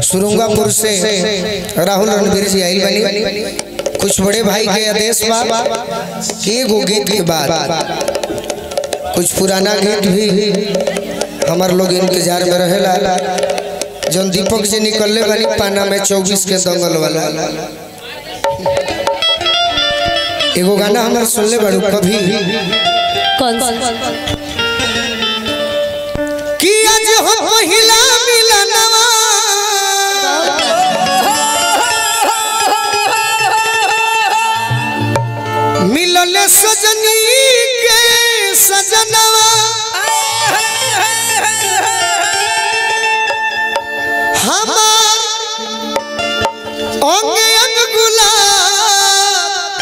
सुरुंगापुर से राहुल रणवीर जी आइल बनी कुछ बड़े भाई के आदेश बा एगो गीत के बाद कुछ पुराना गीत भी हमार लोग इंतजार में रहेला जौन दीपक जी निकलले बनी पाना में चौबीस के दंगल वाला एगो गाना हमार सुनले बड़ू कभी कौन सा कि आज हो पहिला मिलनवा मिलल सजनी के सजनवा हमार अंग अंग गुलाब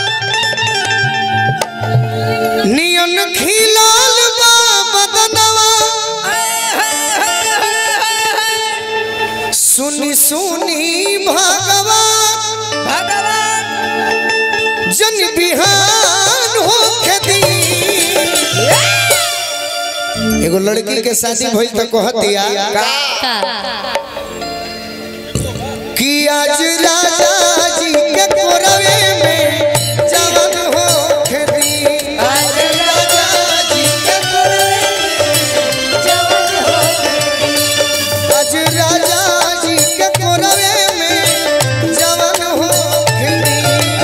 नियन खिलाल बा बदनवा सुनी सुनी भगवान जन बिहान हो दी एगो लड़की के शादी भइल त कहतिया का कि आज राजा जी के कोरवे में जवन हो दी आज राजा जी के कोरवे आज राजा जी के कोरवे में जवन हो दी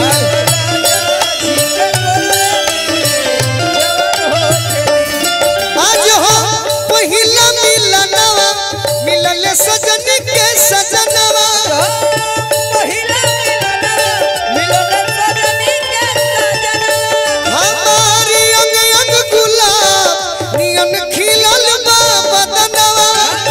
आज हो पहिला मिलनवा मिलल सजन के सजनवा हमारी अंग अंग गुलाब नियन खिलल बा बदनवा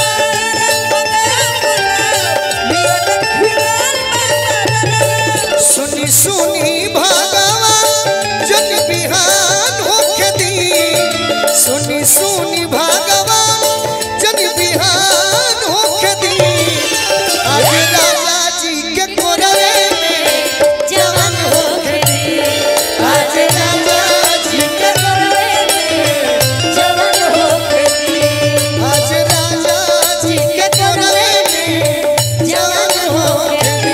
सुनी सुनी भगवान जन बिहान होके दी सुनी सुनी भगवान जन बिहान होके दी आज राजा जी के कोरवे में जवान होके दी आज राजा जी के आज राजा जी के कोरवे में जवान होके दी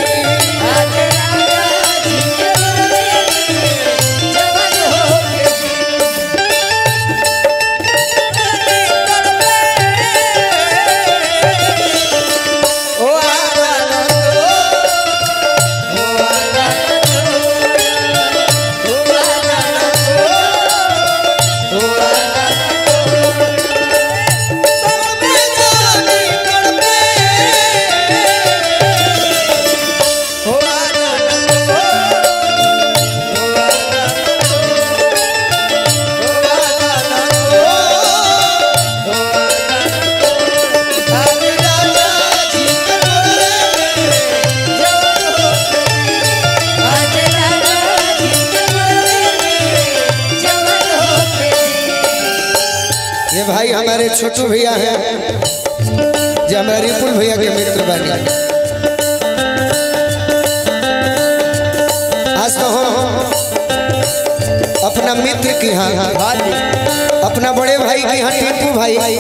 ये भाई हमारे छोटू भैया हैं जो हमारे रिपुल भैया के मित्र बने आज तो हम अपना मित्र की यहाँ अपना बड़े भाई की यहाँ टिंकू भाई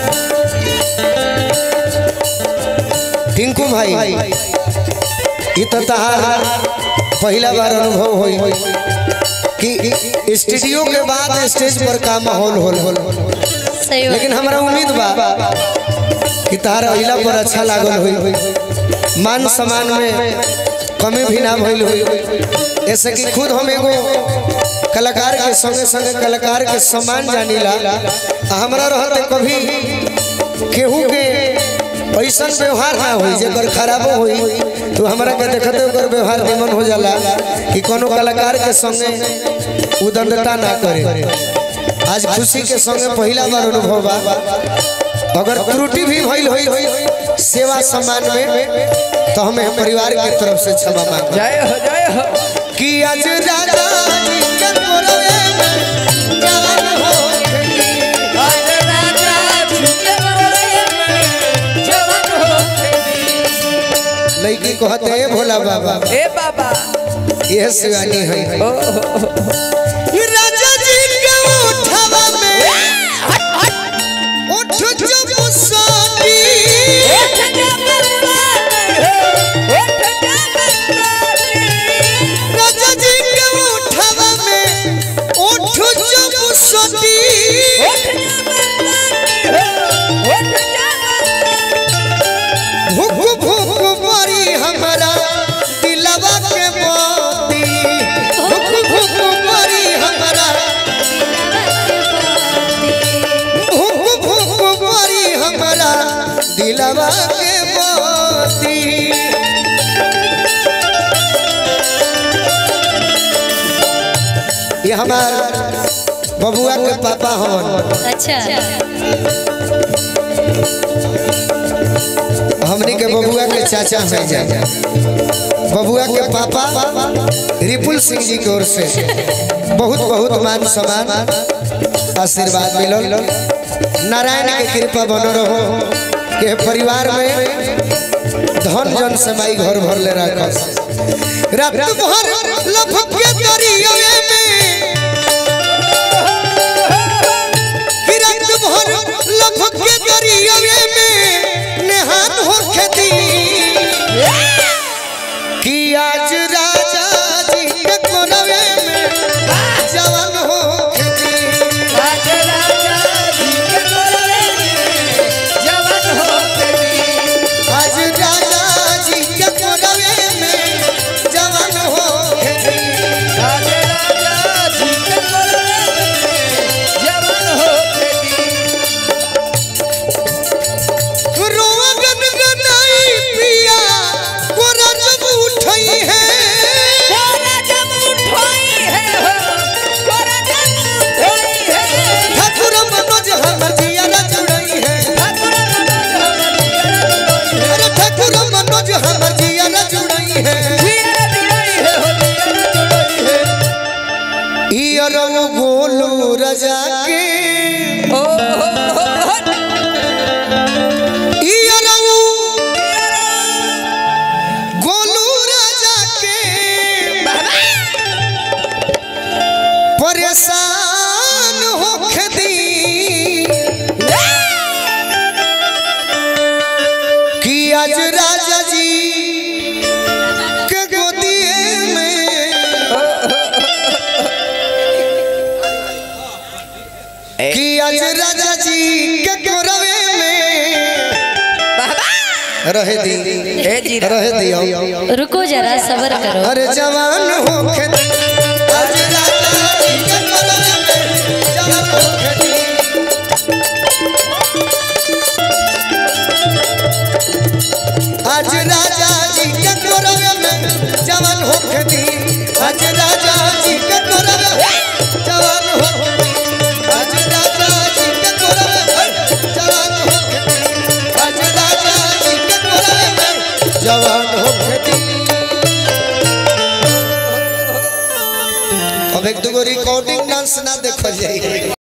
टिंकू भाई ये तो तहार पहला बार अनुभव हुई कि स्टूडियो के बाद स्टेज पर का माहौल होल होल सही लेकिन हमरा उम्मीद बा कि तारा अइला पर अच्छा लागल होई मान सम्मान में कमी भी ना भइल होई ऐसे कि खुद हम एगो कलाकार के संगे संगे कलाकार के सम्मान जानीला आ हमरा रहते कभी केहू के ऐसा व्यवहार ना होई जेकर खराबो होई तो हमरा के देखते ओकर व्यवहार निमन हो जाला कि कोनो कलाकार के संगे उदंडता ना करे आज खुशी के संगे पहला बार अनुभव बा अगर त्रुटि भी भइल होई सेवा सम्मान में तो हमें परिवार के तरफ से क्षमा मांग जय हो जय हो कि आज राजा जी के कोरवे में जवान हो लड़की कहते हैं भोला बाबा ए बाबा यह शिवानी है ओ हो, हो, राजा जी के उठवा में उठ जब साथी दिलवा के मोती ये हमार बबुआ के पापा हवन अच्छा हमनी के बबुआ के चाचा है जा बबुआ के पापा रिपुल सिंह जी की ओर से बहुत बहुत मान सम्मान आशीर्वाद मिलल नारायण के कृपा बनो रहो के परिवार में धन जन से माई घर भर ले रखस रात भर लफक के दरियावे में कि रात भर लफक के दरियावे में नेहान हो खेती कि आज राजा जी के कोनवे में जवान हो खेती राजा राजा जी के कोलवे में जवान हो गई आज राजा जी के कोनवे में जवान हो खेती राजा राजा जी के कोलवे में जवान हो गई रोआ गनगनाई पिया कोरा जब उठई है कोरा जब उठोई है हो कोरा जब उठोई है ठाकुर मनोज हमर जिया जुड़ई है ठाकुर मनोज हमर अरे ठाकुर मनोज हमर जिया जुड़ई है जिया जुड़ई है हो जिया जुड़ई है ई अरव गोलू रजा के ओ हो हो ई अरव गोलू रजा के परेशान होके दी कि आज राजा जी के गोदिए में कि आज राजा जी के गोरवे में रहे दी ए जी रहे दियो रुको जरा सबर करो अरे जवान होके आज राजा जी के गोरवे में जवान होके दी आज राजा जी के गोरवे में जवान होके दी आज राजा जी के गोरवे में जवान होके दी आज राजा जी के गोरवे में जवान होके दी आज राजा जी के गोरवे में जवान होके दी अब एक दो रिकॉर्डिंग डांस ना देखो जाइए